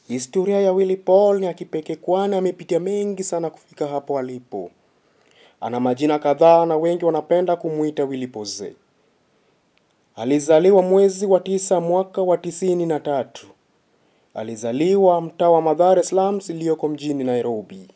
Historia ya Willy Paul ni ya kipekee kwani amepitia mengi sana kufika hapo alipo. Ana majina kadhaa na wengi wanapenda kumuita Willy Pose. Alizaliwa mwezi wa tisa mwaka wa tisini na tatu. Alizaliwa mtaa wa Mathare slums iliyoko mjini Nairobi.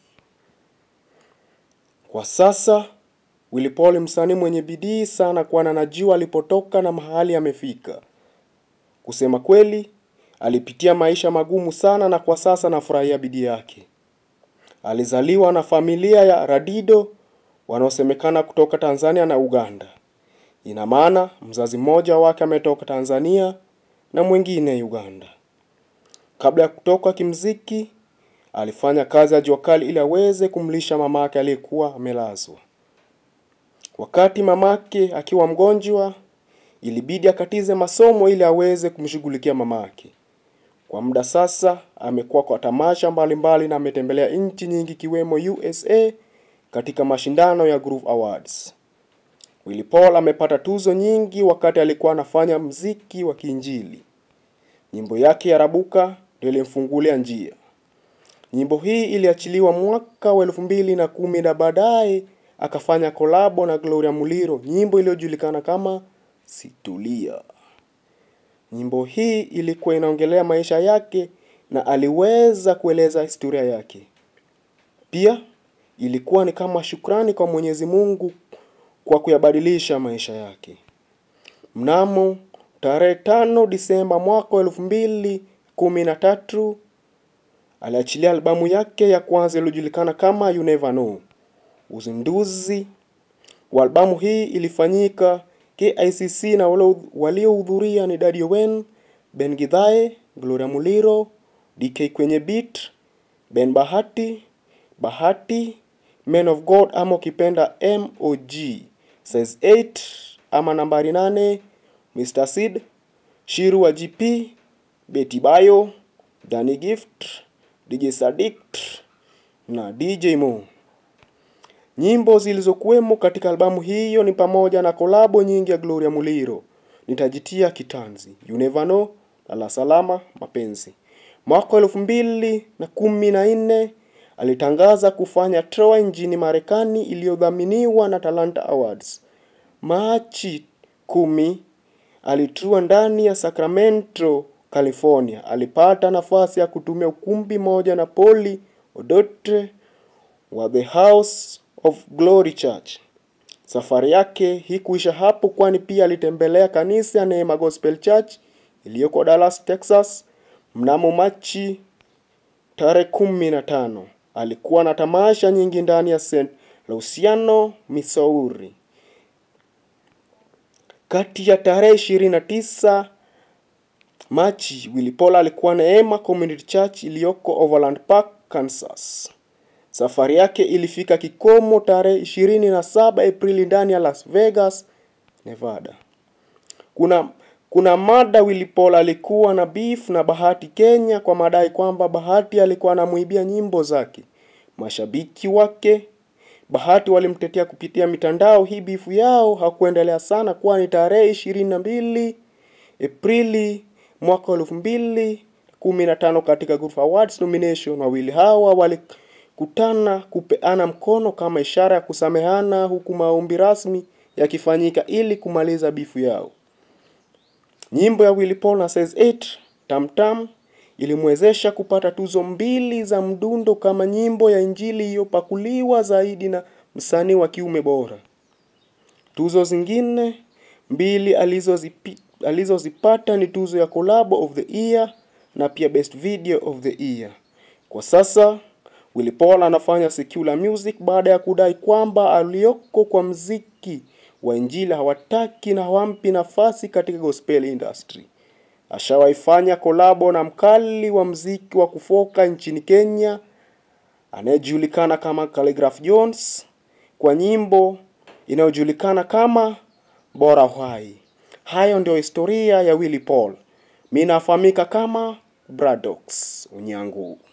Kwa sasa Willy Paul ni msanii mwenye bidii sana kwani anajua alipotoka na mahali amefika. Kusema kweli, alipitia maisha magumu sana na kwa sasa anafurahia bidii yake. Alizaliwa na familia ya Radido wanaosemekana kutoka Tanzania na Uganda. Ina maana mzazi mmoja wake ametoka Tanzania na mwingine Uganda. Kabla ya kutoka kimziki, alifanya kazi ya jua kali ili aweze kumlisha mamake aliyekuwa amelazwa. Wakati mamake akiwa mgonjwa, ilibidi akatize masomo ili aweze kumshughulikia mamake. Kwa muda sasa amekuwa kwa tamasha mbalimbali na ametembelea nchi nyingi ikiwemo USA katika mashindano ya Groove Awards. Willy Paul amepata tuzo nyingi wakati alikuwa anafanya mziki wa kiinjili. Nyimbo yake ya Rabuka ndio ilimfungulia njia. Nyimbo hii iliachiliwa mwaka wa elfu mbili na kumi na baadaye akafanya kolabo na Gloria Muliro, nyimbo iliyojulikana kama Situlia. Nyimbo hii ilikuwa inaongelea maisha yake na aliweza kueleza historia yake. Pia ilikuwa ni kama shukrani kwa Mwenyezi Mungu kwa kuyabadilisha maisha yake. Mnamo tarehe tano Disemba mwaka wa elfu mbili kumi na tatu aliachilia albamu yake ya kwanza iliyojulikana kama You Never Know. Uzinduzi wa albamu hii ilifanyika KICC na waliohudhuria ni Daddy Owen, Ben Githae, Gloria Muliro, DK kwenye beat, Ben Bahati, Bahati, Men of God ama ukipenda MOG, Size 8 ama nambari 8, Mr. Sid, Shiru wa GP, Betty Bayo, Danny Gift, DJ Sadikt na DJ Mo. Nyimbo zilizokuwemo katika albamu hiyo ni pamoja na kolabo nyingi ya Gloria Muliro, Nitajitia Kitanzi, You Never Know na La Salama Mapenzi. Mwaka elfu mbili na kumi na nne alitangaza kufanya tour nchini Marekani iliyodhaminiwa na Talanta Awards. Machi kumi alitua ndani ya Sacramento, California. Alipata nafasi ya kutumia ukumbi moja na Poli Odotre wa The House of Glory Church. Safari yake hikuisha hapo, kwani pia alitembelea kanisa ya Neema Gospel Church iliyoko Dallas, Texas mnamo Machi tarehe kumi na tano. Alikuwa na tamasha nyingi ndani ya St. Luciano, Missouri. Kati ya tarehe 29 Machi, Willy Paul alikuwa Neema Community Church iliyoko Overland Park, Kansas. Safari yake ilifika kikomo tarehe 27 Aprili ndani ya Las Vegas, Nevada. Kuna kuna mada Willy Paul alikuwa na beef na Bahati Kenya kwa madai kwamba Bahati alikuwa anamuibia nyimbo zake. Mashabiki wake Bahati walimtetea kupitia mitandao. Hii bifu yao hakuendelea sana, kwani tarehe ishirini na mbili Aprili mwaka elfu mbili kumi na tano katika Groove Awards nomination, wawili hawa walikutana kupeana mkono kama ishara ya kusamehana, huku maombi rasmi yakifanyika ili kumaliza bifu yao. Nyimbo ya Willy Paul na Size 8 Tam Tam ilimwezesha kupata tuzo mbili za mdundo kama nyimbo ya injili iliyopakuliwa zaidi na msanii wa kiume bora. Tuzo zingine mbili alizozipi, alizozipata ni tuzo ya Collabo of the Year na pia Best Video of the Year. Kwa sasa Willy Paul anafanya secular music baada ya kudai kwamba alioko kwa mziki wa injili hawataki na hawampi nafasi katika gospel industry. Ashawaifanya kolabo na mkali wa mziki wa kufoka nchini Kenya anayejulikana kama Khaligraph Jones kwa nyimbo inayojulikana kama Bora Uhai. Hayo ndio historia ya Willy Paul. Mimi nafahamika kama Bradox Unyangu.